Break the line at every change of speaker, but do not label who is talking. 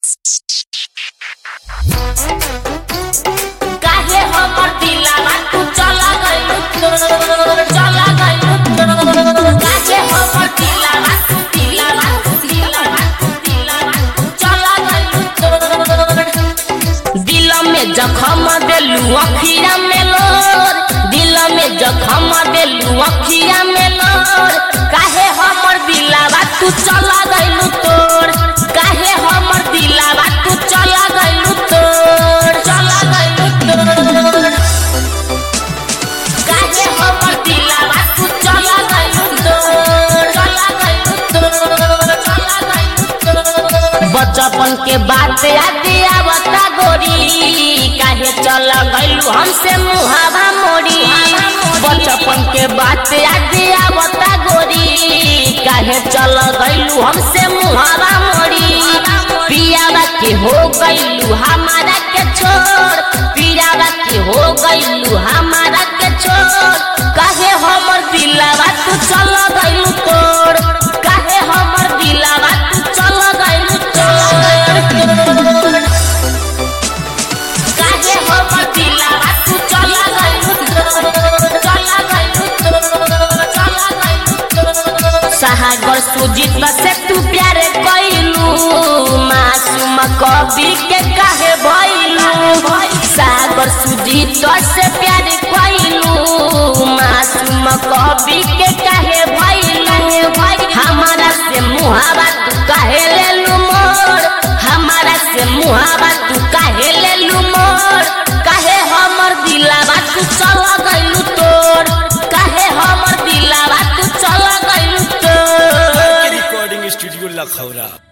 काहे हमर दिलवा तू चला गइल चला गइल काहे हमर दिलवा तू दिलवा तू दिलवा तू दिलवा तू चला गइल दिल में जखम देलू अखिया में लोर दिल में जखम देलू अखिया में लोर काहे हमर दिलवा तू चला गइल तोर काहे हमर दिलवा तू चला गइल तोर चला गइल तोर काहे हमर दिलवा तू चला गइल तोर चला गइल तोर चला गइल तोर बचपन के बात याद आवता गोरी काहे चल गइलू हमसे मुहावा मोड़ी बचपन के बात याद आवता गोरी काहे चल गइलू हमसे मुहावा मोड़ी पियावा के हो गइलू हमारा के छोड़ पियावा के हो गइलू हमारा के छोड़ काहे हमर दिलवा तू चल गइलू तोड़ काहे हमर दिलवा तू चल गइलू तोड़ काहे हमर दिलवा तू चल गइलू तोड़ चल गइलू तोड़ चल गइलू तोड़ सागर सुजीत से तू प्यार कइलू मासूम कवि के काहे भइलू सागर सुजीत से प्यार कइलू मासूम कवि के काहे भइलू हमारा से मुहावा तू काहे लेलू मोर हमारा से मुहावा तू काहे लेलू मोर काहे हमर दिलवा तू चल गइलू तोर काहे हमर दिलवा तू चल गइलू तोर
रिकॉर्डिंग स्टूडियो लखौरा